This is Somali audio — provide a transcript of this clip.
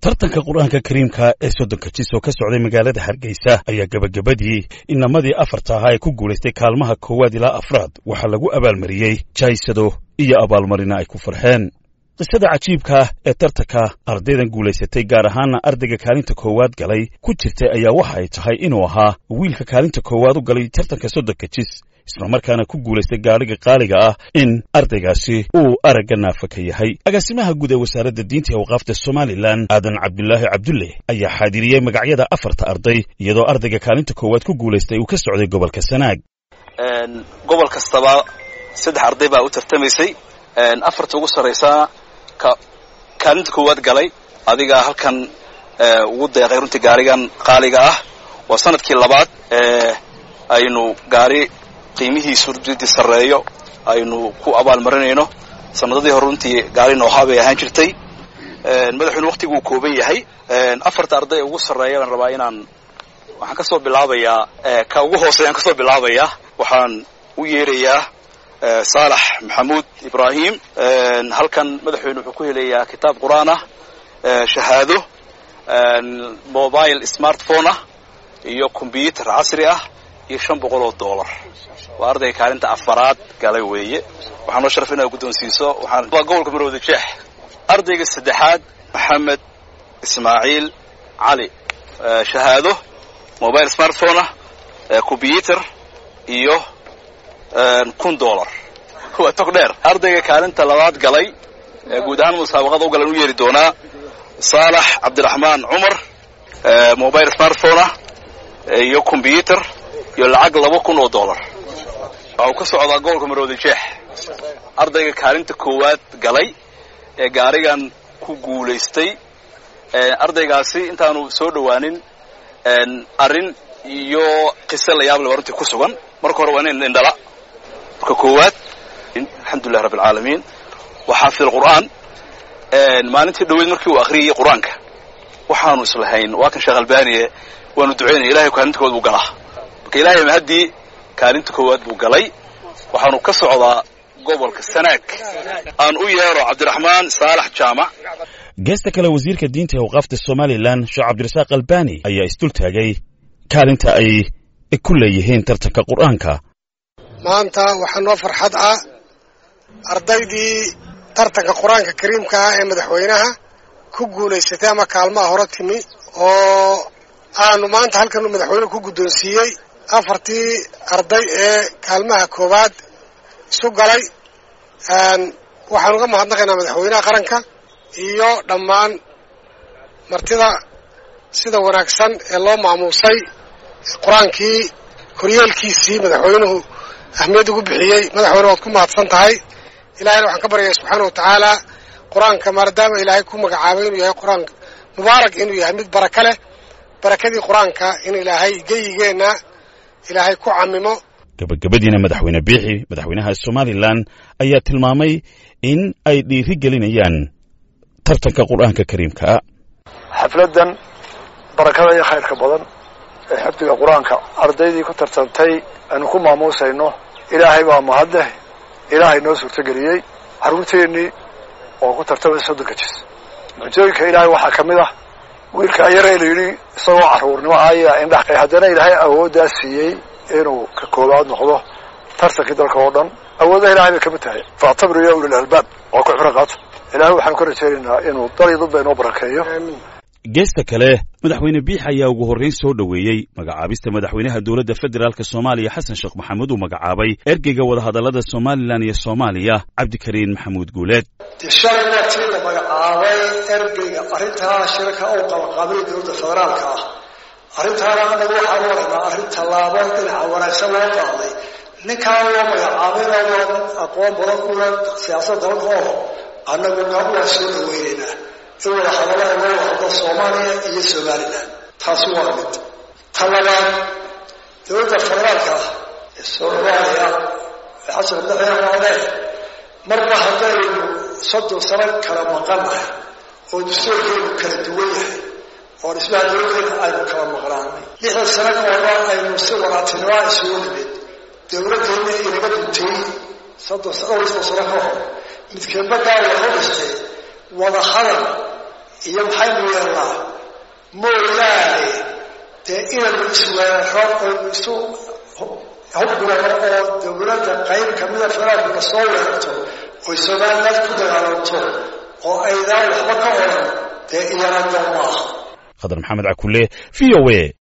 tartanka qur-aanka kariimka ee soddonka jis oo ka socday magaalada hargeysa ayaa gebagabadii inamadii afarta ahaa ee ku guulaystay kaalmaha koowaad ilaa afraad waxaa lagu abaalmariyey jaysado iyo abaalmarina ay ku farxeen qisada cajiibka ah ee tartanka ardaydan guulaysatay gaar ahaana ardayga kaalinta koowaad galay ku jirtay ayaa waxa ay tahay inuu ahaa wiilka kaalinta koowaad u galay tartanka soddonka jis islamarkaana ku guulaystay gaadhiga qaaliga ah in ardaygaasi uu aragga naafa ka yahay agaasimaha guud ee wasaaradda diinta ee awqaafta somalilan aadan cabdulaahi cabdulle ayaa xaadiriyey magacyada afarta arday iyadoo ardayga kaalinta koowaad ku guulaystay uu ka socday gobolka sanaag gobol kastaba saddex arday baa u tartamaysay afarta ugu sarraysaa kaalinta koowaad galay adigaa halkan ugu deeqay runtii gaarigan qaaliga ah waa sanadkii labaad aynu gaari qiimihiisu runtii sarreeyo aynu ku abaalmarinayno sanadadii hore runtii gaari noohaa bay ahaan jirtay madaxuuna waktiguu kooban yahay afarta arday ugu sarreeya baan rabaa inaan waxaan ka soo bilaabayaa ka ugu hooseeyaan ka soo bilaabayaa waxaan u yeerayaa saalax maxamuud ibraahim halkan madaxweyne wuxuu ku helayaa kitaab qur-aan ah shahaado mobile smartphone ah iyo combyuter casri ah iyo shan boqol oo dollar waa ardayga kaalinta afaraad galay weeye waxaa noo sharaf inaad guddoonsiiso waxaan waa gobolka marwada jeex ardayga saddexaad maxamed ismaaciil cali shahaado mobile smartphone ah combyuter iyo kun dollar waa tog dheer ardayga kaalinta labaad galay guud ahaan musaabaqada u galan u yeeri doonaa saalax cabdiraxmaan cumar mobile smartphone ah iyo combyuter iyo lacag laba kun oo dollar waxa uu ka socdaa gobolka marwada jeex ardayga kaalinta koowaad galay ee gaarigan ku guulaystay ardaygaasi intaanu soo dhowaanin arrin iyo qise la yaab leba runtii ku sugan marka hore waa nin indhala marka koowaad alxamdulilah rabbi alcaalamiin waa xaafid alqur'aan maalintii dhaweyd markii uu akhriyayay qur-aanka waxaanu islahayn waa kan sheekh albaniye waanu ducaynaya ilahay kaalinta koowaad buu galaa marka ilahay mahaddii kaalinta koowaad buu galay waxaanu ka socdaa gobolka sanaag aan u yeero cabdiraxmaan saalax jaamac geesta kale wasiirka diinta ee awqaafta somalilan sheekh cabdirasaaq albani ayaa isdultaagay kaalinta ay ku leeyihiin tartanka qur'aanka maanta waxaa noo farxad ah ardaydii tartanka qur-aanka kariimka ah ee madaxweynaha ku guulaysatay ama kaalmaha hore timi oo aanu maanta halkanu madaxweynuhu ku guddoonsiiyey afartii arday ee kaalmaha koowaad isu galay waxaan uga mahadnaqaynaa madaxweynaha qaranka iyo dhammaan martida sida wanaagsan ee loo maamuusay qur-aankii koryeelkiisii madaxweynuhu ahmiyad ugu bixiyey madaxweyne waad ku mahadsan tahay ilahayna waxaan ka baryaya subxaana wa tacaala qur-aanka maadaama ilaahay ku magacaabay inuu yahay qur-aanka mubaarak inuu yahay mid baraka leh barakadii qur-aanka in ilaahay geyigeenna ilaahay ku camimo gabagabadiina madaxweyne biixi madaxweynaha somalilan ayaa tilmaamay in ay dhiiri gelinayaan tartanka qur-aanka kariimkaa xafladdan barakada iyo khayrka badan ee xifdiga qur-aanka ardaydii ku tartantay aynu ku maamuusayno ilaahay baa mahadleh ilaahay noo suurtogeliyey carruurteennii oo ku tartamay soddonka jis mucjooyinka ilaahay waxaa ka mid ah wiilkaa yaree la yidhi isagoo carruurnimo ayaa indhaxqay haddana ilaahay awooddaa siiyey inuu ka koobaad noqdo tartankii dalka oo dhan awoodda ilahay bay ka mid tahay faactabiru ya ulil albaab waa ku cibro qaato ilaahay waxaanu ka rajaynaynaa inuu dal iyo dadba inoo barakeeyo geesta kale madaxweyne biix ayaa ugu horrayn soo dhoweeyey magacaabista madaxweynaha dowladda federaalk soomaaliya xasan sheekh maxamuud uu magacaabay ergeyga wadahadallada somalilan iyo soomaaliya cabdikariin maxamuud guuleed de shalayna tii la magacaabay ergeyga arrintaa shirka oo qabaqaabay dowladda federaalka ah arrintaana anagu waxaan u aragnaa arrin tallaabo dhinaca wanaagsan loo qaaday ninkaan loo magacaabayna waa nin aqoon badan kula siyaasad dalka oo annaguna waa soo dhaweynaynaa in wada hadallada loo wahdo soomaaliya iyo somalilan taasi waa mid ta labaad dowladda federaalka ah ee soomaaliya ee xasan madaxweyne marba haddaynu soddon sano kala maqanahay oo dastuurkeenu kala duwan yahay oo dhismaha dowladeena aynu kala maqnaanay lixdan sano ka horba aynu si wanaagtinimoa isugu nimid dowladdeena inaga duntay soddon dhowr iyo soddon sano ka hor midkeedba gaal waxu dhistay wada hadal iyo maxaynu yeelnaa mooyaane dee inaynu isweeraro oynu isu hubgurano oo dawladda qayb kamida faraaguna soo weerarto oy somaliland ku dagaalanto oo aydaan waxba ka oran dee iyana doon maaha khadar maxamed cakule v o a